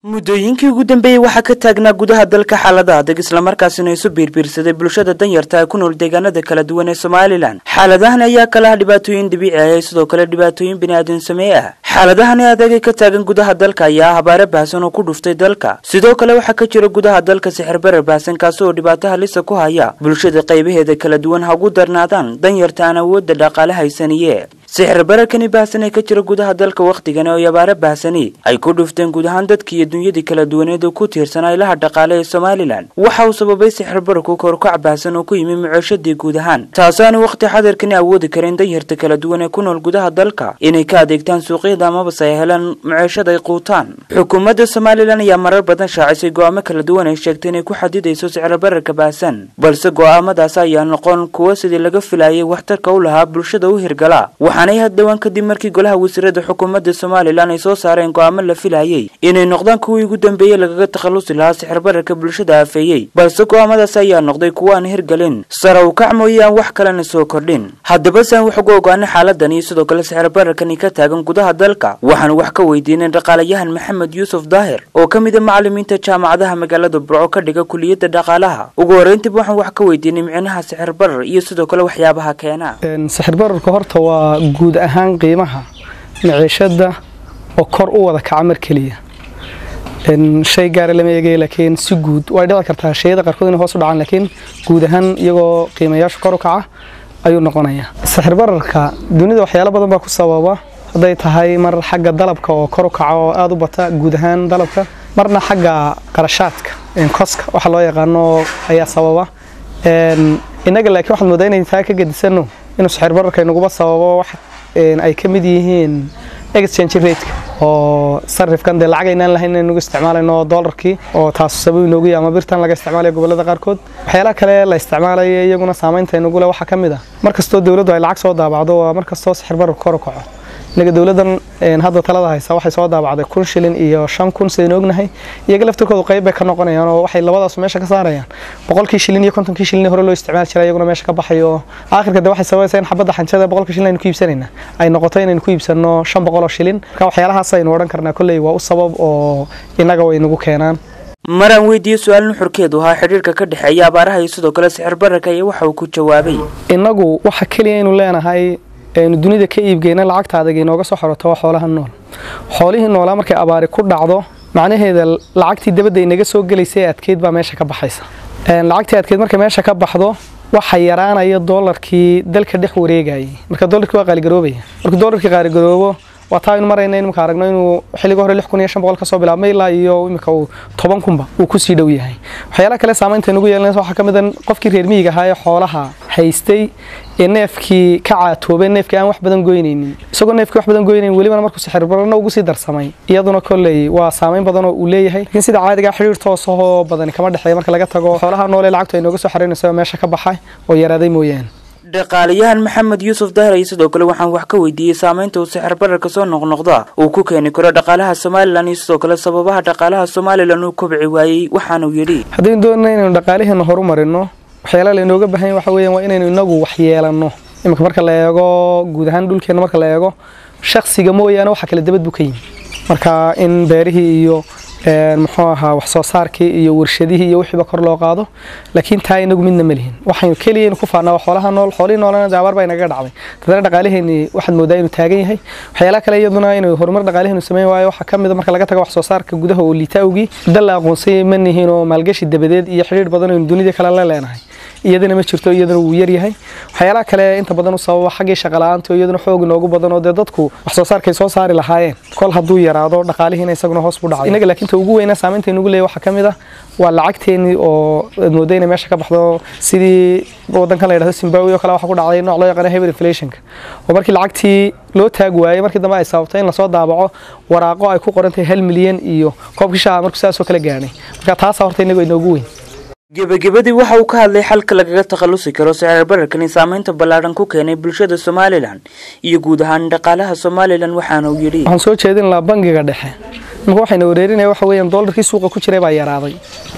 muddooyinkii ugu dambeeyey waxaa ka taagnaa gudaha dalka xaalada adag islamarkaasina isu biirbiirsaday bulshada danyarta ee ku nool deegaanada kala duwan ee somalilan xaaladahan ayaa kala ah dhibaatooyin dabiici ah ee sidoo kale dhibaatooyin biniaadan samee ah xaaladahani adag ee ka taagan gudaha dalka ayaa ah abaare baahsan oo ku dhuftay dalka sidoo kale waxaa ka jira gudaha dalka sixir barar baahsan kaasi oo dhibaato halisa ku haya bulshada qaybaheeda kala duwan ha ugu darnaadaan danyarta aan awoodda dhaqaale haysaniye sixir bararkani baahsan ee ka jira gudaha dalka wakhtigani oo abaare baahsani ay ku dhufteen guud ahaan dadkii iyo dunyadii kala duwaneed oo ku tiirsanaa ilaha dhaqaale ee somalilan waxa uu sababay sixir bararku korkac baahsan oo ku yimi mucooshadii guud ahaan taasaana wakhti xadirkani awoodi karin danyarta kala duwan ee ku nool gudaha dalka inay ka adeegtaan suuqyada amabase ay helaan mucooshad ay quutaan xukuumadda somalilan ayaa marar badan shaacisay go'aamo kala duwan ay sheegtay inay ku xadidayso sicir bararka baahsan balse go'aamadaas ayaa noqon kuwo sidii laga filayay waxtarka u lahaa bulshada u hirgala waxaanay haddhowaan kadib markii golaha wasiirada xukuumadda somalilan ay soo saareen go'aamo la filayay inay noqdaan kuwii ugu dambeeyey lagaga takhallusi lahaa sixir bararka bulshada afeeyey balse go'aamadaas ayaa noqday kuwo aan hirgelin sare u kac mooye aan wax kalena soo kordhin haddaba saan wax uga ogaanay xaaladan iyo sidoo kale sixir bararkani ka taagan gudaha dalka waxaan wax ka weydiinay dhaqaalayahan maxamed yuusuf daahir oo ka mid a macalimiinta jaamacadaha magaalada burco ka dhiga kuliyadda dhaqaalaha ugu horreyntiiba waxaan wax ka weydiinay micnaha sixir barar iyo sidoo kale waxyaabaha keena sixir bararka horta waa guud ahaan qiimaha maciishada oo kor u wada kaca mar keliya shay gaara lama eegay laakiin si guud way dhici kartaa shayada qaarkood inay hoos u dhacaan laakiin guud ahaan iyagoo qiimayaashu kor u kaca ayuu noqonayaa sixir bararka dunida waxyaalo badan baa ku sababa hadday tahay mar xagga dalabka oo kor u kaca oo aada u bata guud ahaan dalabka marna xagga qarashaadka koska waxa loo yaqaano ayaa sababa innaga laakiin waxaad moodaa inay taa ka gedisano inuu sixir bararka inaguba sababo wax ay ka mid yihiin exchange rateka oo sarifkan dee lacag aynaan lahayn inagu isticmaalayno doolarkii oo taasu sabab inoogu yahay ama birtan laga isticmaalayo gobollada qaarkood waxyaalaha kale la isticmaalayo iyaguna saamaynta inagu leh waxaa ka mid ah mar kastoo dowladdu ay lacag soo daabacdo waa mar kastoo sixir bararku kor u kaco inaga dowladdan hadda talada haysa waxay soo daabacday kun shilin iyo shan kun sidaynu ognahay iyaga laftirkoodu qayb bay ka noqonayaan oo waxay labadaas meesha ka saarayaan boqolkii shilin iyo kontonkii shilin hore loo isticmaali jiray iyaguna meesha ka baxayo aakhirka de waxay sababaysaa in xabadda xanjada boqolkii shilin aynu ku iibsanayna ay noqoto inaynu ku iibsanno shan boqol oo shilin marka waxyaalahaas aynu odhan karnaa kolley waa u sabab oo innaga way nagu keenaan maraan weydiiyey su-aal nuxurkeedu ahaa xidhiirka ka dhexeeya abaaraha iyo sidoo kale sixir bararka iyo waxa uu ku jawaabay innagu waxa keliya aynu leenahay aynu dunida ka iibgeyna lacagta adag inooga soo xoroto waa xoolaha nool xoolihii noolaa markay abaari ku dhacdo macnaheeda lacagtii dabadda inaga soo gelaysay adkeyd baa meesha ka baxaysa lacagtii adkeyd markay meesha ka baxdo waxa yaraanaya doolarkii dalka dhex wareegayay marka doolarkii waa qaaligaroobaya markuu doolarkii qaaligaroobo waa taa aynu marayna imika aragno inuu xilliga hore lix kun iyo shan boqol kasoo bilaabmay ilaa iyo imika uu toban kunba uu kusii dhow yahay waxyaalaha kale saamaynta inugu yeelanaysa waxaa ka mid a qofkii reer miyiga ahaa ee xoolaha haystay ee neefkii ka caatoobay neefkii aan wax badan goynaynin isagoo neefkii wax badan goynayn welibana markuu sixir bararna ugu sii darsamay iyaduna kolley waa saamayn badan oo uu leeyahay laakiin sida caadigaa xidhiir toosahoo badani kama dhexeeya marka laga tago xoolaha noole lacagtu ay nooga soo xaraynaysa meesha ka baxay oo yaraaday mooyaane dhaqaalayahan maxamed yuusuf dahir iyo sidoo kale waxaan wax ka weydiiyey saamaynta uu sixir bararka soo noqnoqda uu ku keeni karo dhaqaalaha somalilan iyo sidoo kale sababaha dhaqaalaha somalilan uu kobci waayey waxaanuu yidhi haddaynu doonana inaynu dhaqaaliheena horumarino waxyaalaha lainooga baahan waxa weeyaan waa inaynu inagu waxyeelanno iminka marka la eego guud ahaan dhulkeena marka la eego shaksiga mooyaane waxa kale dabad buu ka yimi marka in beerihii iyo muxuu ahaa wax soo saarkii iyo warshadihii iyo wixiiba kor loo qaado laakiin taa inagu midna ma lihin waxaynu keliya ku faanaa waa xoolaha nool xoolihii noolana daabaar baa inaga dhacday dadana dhaqaaliheeni waxaad moodaa inuu taagan yahay waxyaalaha kale iyaduna inuu horumar dhaqaaliheenu sameyn waayo waxaa ka mid a marka laga tago wax soo saarka gudaha oo liita awgii dal la aqoonsay ma nihiin oo maalgashi dabadeed iyo xidhiir badan aynu dunida kale la leenahay iyadana ma jirto iyadana wuu yaryahay waxyaalaha kale inta badan u sababa xaggii shaqala-aanta iyaduna xoog inoogu badan oo dee dadku wax soo saarkay soo saari lahaayeen kol hadduu yaraado dhaqaalihiina isaguna hoos buu dhacay inaga laakiin ta ugu weyna saamaynta inugu leeyahay waxaa ka mid ah waa lacagteenii oo aad mooda inay meesha ka baxdo sidii wadankan la yidhahdo zimbabwe oo kale waxa ku dhacday nooc loo yaqaano hyper inflationka oo markii lacagtii loo taag waayey markii dambe ay sababtay in lasoo daabaco waraaqo ay ku qoran tahay hal milyan iyo koobkii shaha markuu sidaasoo kale gaadhay marka taasaa horta inagu inoogu weyn gebagabadii waxa uu ka hadlay xalka lagaga takhallusi karo sicir bararkani saamaynta ballaadhan ku keenay bulshada somalilan iyo guud ahaan dhaqaalaha somalilan waxaana uu yidhi waxaan soo jeedin lahaa bangiga dhexe imika waxayna wareerinaya waxa weeyaan doolarkii suuqa ku jiray baa yaraaday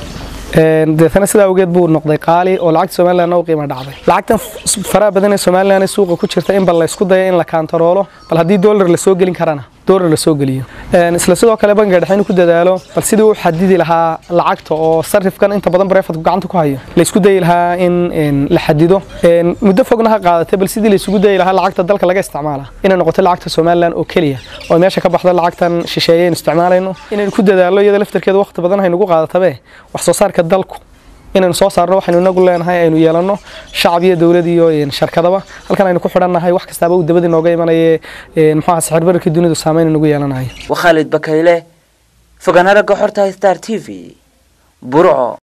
deetana sidaa awgeed buu noqday qaali oo lacagta somalilan u qiimo dhacday lacagtan faraha badan ee somalilan ee suuqa ku jirta in bal la isku daya in la kaantaroolo bal haddii doolar la soo gelin karana doolar la soo geliyo isla sidoo kale bangiga dhexe inuu ku dadaalo bal sidii uu xadidi lahaa lacagta oo sarifkan inta badan bareefadku gacanta ku hayo la isku dayi lahaa in la xadido muddo fogna ha qaadatay bal sidii la isugu dayi lahaa lacagta dalka laga isticmaala inay noqoto lacagta somalilan oo keliya oo meesha ka baxda lacagtan shisheeye aynu isticmaalayno inaynu ku dadaallo iyada laftarkeeda waqti badan haynugu qaadatabe wax soo saarka dalku inaynu soo saarno waxaynu inagu leenahay aynu yeelanno shacab iyo dowlad iyo sharkadaba halkan aynu ku xidhannahay wax kastaaba uu dabadii nooga imanaye muxuaha sixir bararkii dunidu saameyn inagu yeelanayo waa khaalid bakayle fogaan aragga xorta star t v burco